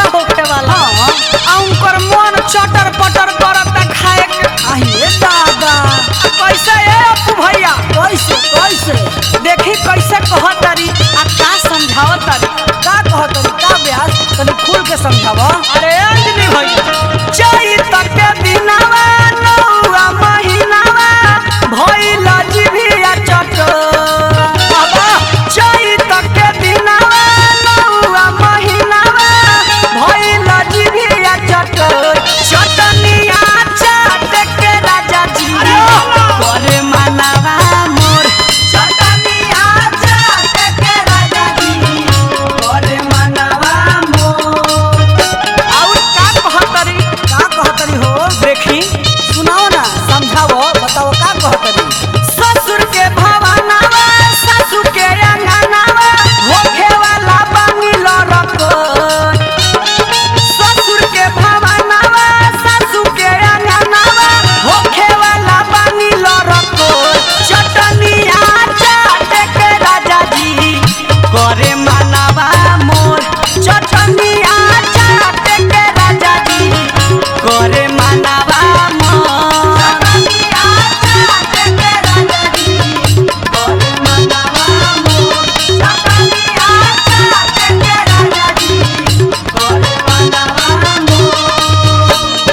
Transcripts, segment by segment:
होखे वाला हाँ। आ उनकर मन चटर पटर करता खाए के अहिए दादा आ कैसे ए अपू भैया कैसे कैसे देखी कैसे कहतरी आ का समझावतरी का कहत का ब्यास तनी खुल के समझावा अरे अंजलि भैया चैत के दिनवा नौआ महीनावा भइल जिभिया चटर बाबा चैत के दिनवा नौआ महीनावा भइल जिभिया चटर चटनिया चाट के राजा जी करे मनवा मोर चटनिया चाट के राजा जी करे मनवा मोर और का कहतरी का कहतरी हो देखी सुनाओ ना समझाओ बताओ का कहतरी ससुर के भवनवा सासू के अंगनवा होखे वाला बनिल रखन ससुर के भवनवा सासू के अंगनवा होखे वाला बनिल रखन चटनिया चाट के राजा जी करे मनवा मोर चटनिया चाट के राजा जी करे मनवा मोर चटनिया चाट के राजा जी करे मनवा मोर चटनिया चाट के राजा जी करे मनवा मोर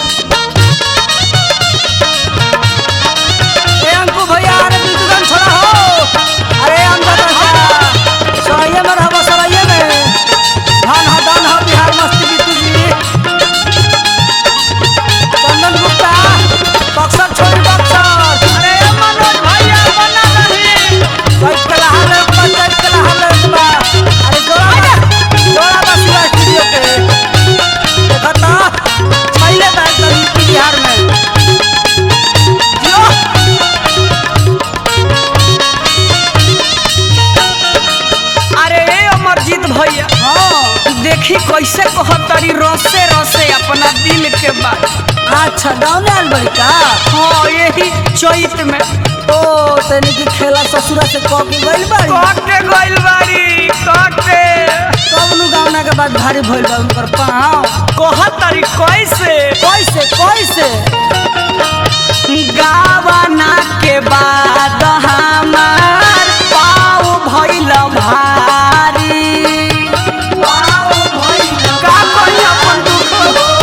ए अंकु भैया अरे तू दुकान छोड़ा हो अरे अंदर रह सराइए में रहबो सराइए में धान हा दान हा बिहार मस्ती बीतू जी चंदन गुप्ता बक्सर छोड़ी बक्सर अरे मनोज भैया बना रही चैत के लहार ले बा चैत के लहार ले बा अरे जोड़ा बा जोड़ा बा शिवा स्टूडियो के देखा ता पहले दाई तरी बिहार में जियो अरे ए अमरजीत भैया हाँ देखी कैसे कहतरी रसे रसे अपना दिल के बात अच्छा गाँव में आयल बड़ी का हाँ यही चैत में ओ तनी की खेला ससुरा से कह के गइल बाड़ी काटे गइल बाड़ी काटे कब नु गावना के बाद भारी भइल बा उनकर पाँव कहतरी कैसे कैसे कैसे गावना के बाद हमार पाँव भइल भारी का कही अपन दुख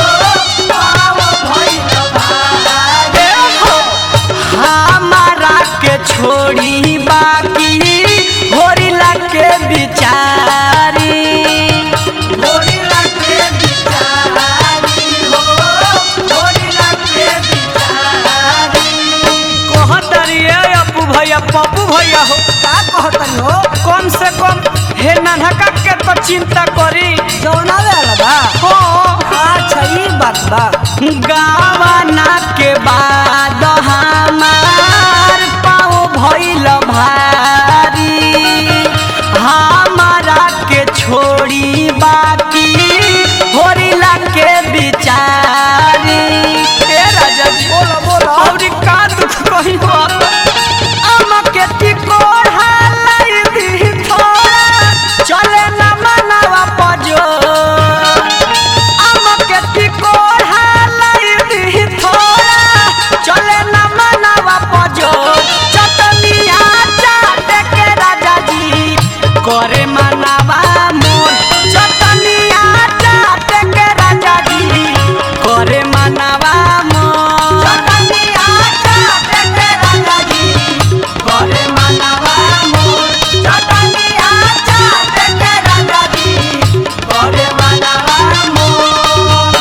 देखो, हमारा के छोड़ी बाकी होरिला के बिचारी होरिला के बिचारी हो होरिला के बिचारी कहतरी ए अपू भैया पप्पू भैया हो का कहतनी हो कम से कम हे नन्हका के तो चिंता करी जौना वाला बा हो अच्छा ई बात बा गावना के बाद हमार पाँव भइल भारी हमारा के छोड़ी बाकी होरिला के बिचारी ए राजा जी बोलो बोलो और का दुख कही हो अम के टिकोड़ा लाई दी थोड़ा चले न मनवा पजो अम के टिकोड़ा लाई दी थोड़ा चले न मनवा पजो चटनिया चाट के राजा जी करे मनवा मोर चटनिया चाट के राजा जी करे मनवा मोर चटनिया चाट के राजा जी करे मनवा मोर चटनिया चाट के राजा जी करे मनवा मोर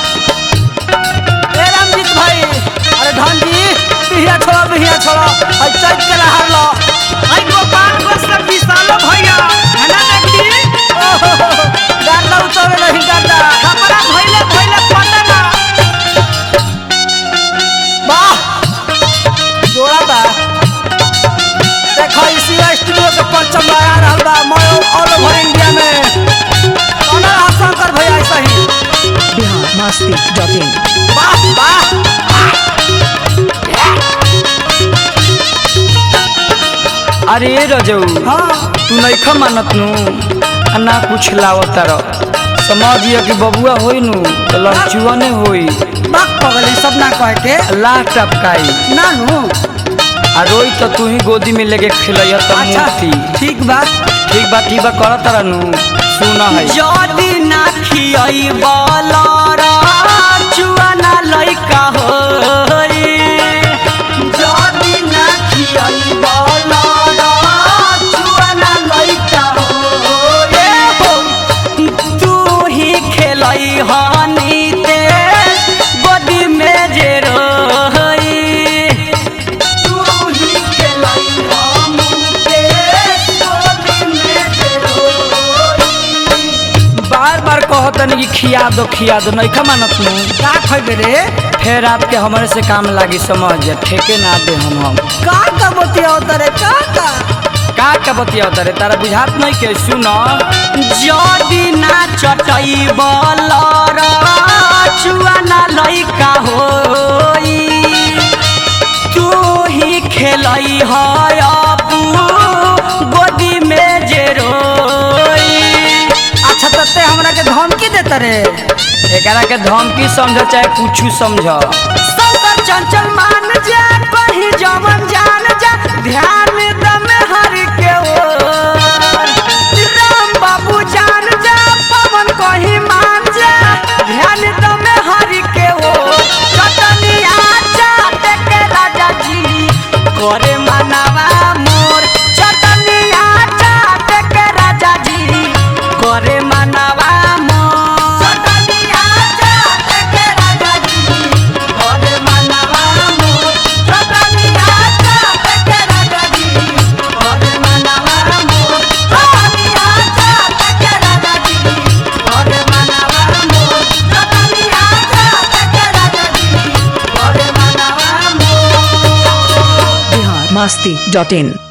ए रामजीत भाई अरे धन जी बिहिया छोड़ो बिहिया छोड़ो और चैत के लहार लो आई गोपालगंज से विशालो भैया है ना देखी ओहो गार्दा उतरे नहीं गार्दा हमरा भइले भइले पटना वाह जोड़ा बा देखो इसी स्टूडियो के परचम लगा रहल बा मैं ऑल ओवर इंडिया में कौन शंकर भैया ऐसा ही बिहार मस्ती डॉट इन वाह वाह अरे रजऊ हाँ तू नइखा मानत नु आ ना कुछ लावत र समझिए कि बबुआ होई नु तो लड़चुआ ने होई बात पगली सब ना कह के लाह टपकाई नानू आ रोई तो तू ही गोदी में लेके खिलैया तो अच्छा मूर्ति ठीक बा ठीक बा ठीक बा कर तारा नु सुना है जदी ना खियाई बलरा चुआना लइका होई जदी ना खियाई बलरा चुआना लइका होई तू ही खेलई हनी ते गोदी में जे रोई तू ही खेलई हनी ते गोदी में जे रोई बार बार कहतन कि खिया दो खिया दो नहीं खा मानत नु का खइबे रे फिर आपके हमारे से काम लागी समझ जा ठेके ना दे हम हम का का बतिया रे का का का का बतिया तारे तारा बुझात नहीं के सुन जदी ना चटई बलरा चुआना लइका होई तू ही खेलई है अपू गोदी में जे रोई अच्छा तो ते हमरा के धमकी देता रे एकरा के धमकी समझ चाहे कुछ समझ शंकर चंचल मान जा कहीं जवन जान जा ध्यान दम हर के ओर राम बाबू जान जा पवन कहीं मान जा ध्यान दम हर के ओर चटनिया चाट के राजा जी करे मनवा मोर चटनिया चाट के राजा जी करे मनवा मोर चटनिया चाट के राजा जी करे मनवा मोर चटनिया चाट के राजा जी करे मनवा मोर चटनिया चाट के राजा जी करे मनवा मोर चटनिया चाट के राजा जी करे मनवा मोर बिहार मस्ती डॉट इन